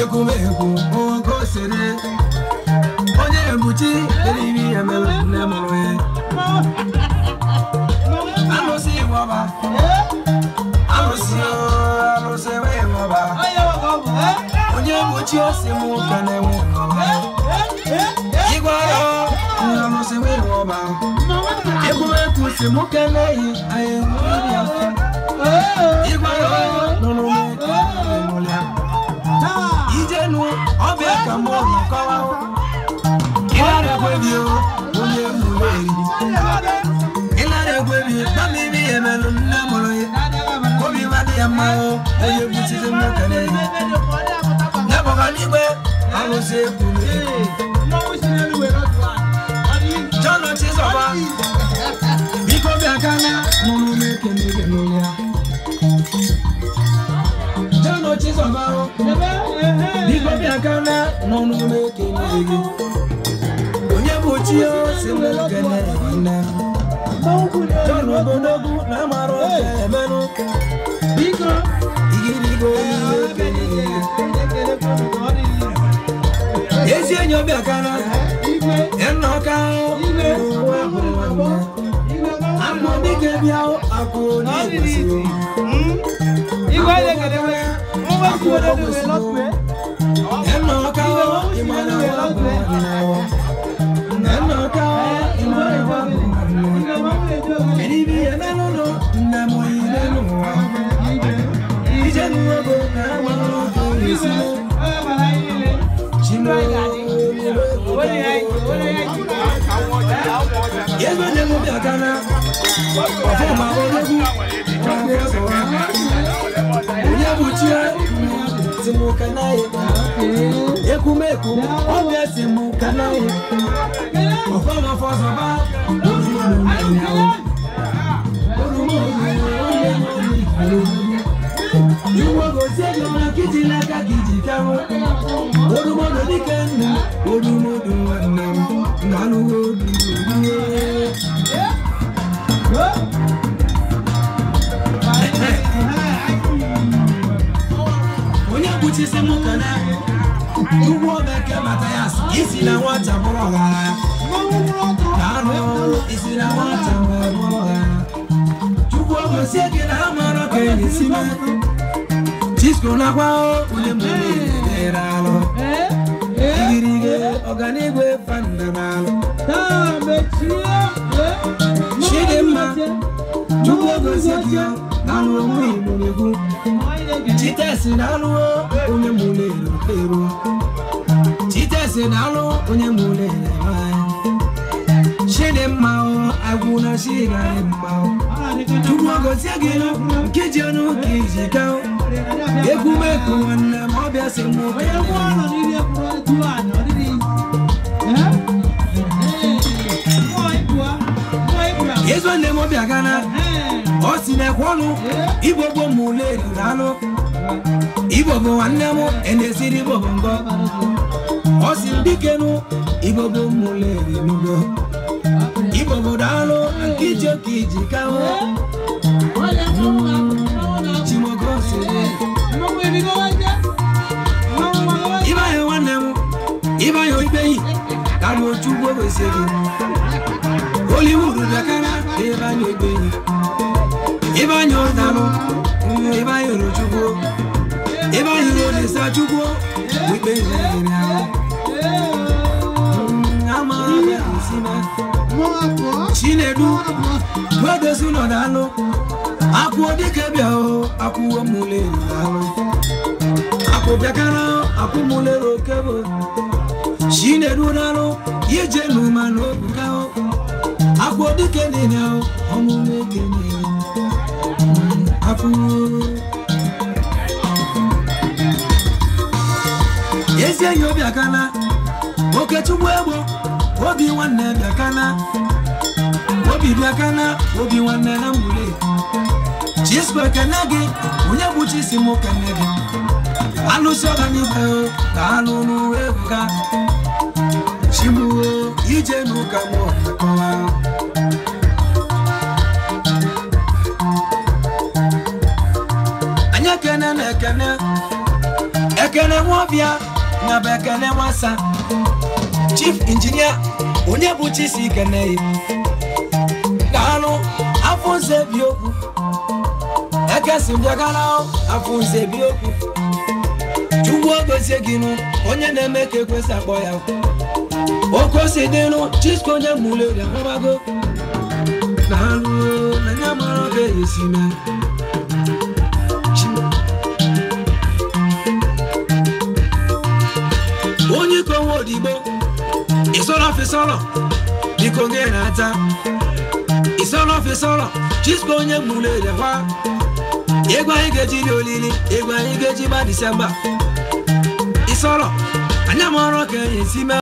ekwumekwu oge osere onye ebuchi eriri ya mere nne mụrụ ya alụsị ịwọba alụsị alụsị wee ịwọba onye ebuchi osi mụ ka na-enwe ịwọba ịgwara alụsị wee ịwọba ekwumekwu si mụ keleghị anyị nwere ya ịgwara nụrụ m ekele ya ijenu ọbịa ka mụ nọkọwa ịlara ekwebi o onye mụrụ eri ịlara ekwebi gbamiri ya emelụ nne mụrụ ya obi madị ya mma o onye buchizi nwoke na ehi nyabọga n'igwe alụsị ekwuru John Chizọba biko bịa kana mụrụ m ekele gị n'ụlọ ya John Chizọba o biko bịa kana n'ọnụ m ekele gị onye bụ chi o si m ekele nne John ogologo na amara oge emenụ biko igirigo onye ekele gị ezi enyi ọbịa kana ịnọka ụwa bụ nwanne amụ dike bịa akụ onye kwesịrị ịnọka ịmara ụwa bụ nwanne ịnọka ịmara ụwa bụ nwanne eribi ya n'ụlọ nne m ile n'ụwa ije n'ụwa na amara oge isi Ego ne mo bịa kana ọfọ ma ológun ọgbẹ sọwa onye bụ chi si mụ kana ye ekumeku ọbịa si mụ kana ye ọfọ ma fọ sọba Iwo gosi ego na kiti n'aka gị ji kawo Odumodo dike nna odumodo nwanne m na-alụwo odumodo onye kpuchisi m kana ugbo bekee matayas isi na nwata bụrụ ọgaranya na-alụ isi na nwata wee bụrụ ọgaranya chukwu ogosi gị na amara ka enyi si mee Chisco nakwa onye mere alụ igirige ọganigwe fanda n'alụ Chidimma chukwu ogosi gị n'alụ onwe Igbo na-ekwu Chitesi na-alụ onye mụrụ ero ero Chitesi na-alụ onye mụrụ ero Chidimma agwụ na chigara mma chukwu ogosi gị nkeji ọnụ ka iji gaa ekwumeku nwanne m ọbịa si mụ ezo nne m ọbịa gana ọ si na-ekwe ọnụ igbogbo m ule riri anụ igbo bụ nwanne m enesiri igbo bụ ngọ ọ si m dikenu igbo bụ m ule ri n'ugbo igbo bụ daalụ na nke iji oke iji kahụ chimogosiri ịbanye nwanne m ịbanye ikpeyi karịa otu ugbo kwesịrị Hollywood bịakara ịbanye ikpeyi ịbanye ụdalụ ịbanye orochukwu ịbanye olisa chukwu ikpe nyere ahụ amara bịa osime chinedu gwedozi nọdalụ akwụọ dike bịa o akwụwo mụlere alụ akwụ bịakara akwụmụlere okebo chinedu dalụ ije n'ụma n'obuga o akwụọ dike niile o ọmụmụ ekene akwụwo ezi enyi obi akana okechukwu egbo obi nwanne bịakana obi bịakana obi nwanne na mgbule chisco ekene gị onye bụ chisi m kene gị alụsị ọganibe ka alụ n'uwe ebuga chigbuo ije n'ụka m ọkọwa anyị ekene na ekene ekene nwọbịa na bụ ekene nwasa chief injinia onye bụ chisi ikeneyi daalụ afọ nze bi okwu ekesi mbịagara afọ nze bi okwu chukwu ogozie gị nụ onye na-eme ka ekwesị akpọ ya oke osi dịnụ chisko onye mụleri akpọbago daalụ na ya mara ka esi mee onye ikowe odigbo isọrọ fisọrọ biko gị na-ata isọrọ fisọrọ chisko onye mụleri kwa ego anyị ga-eji ri olili ego anyị ga-eji gba disemba ịsọrọ anya m ọrụ ka enyi si mee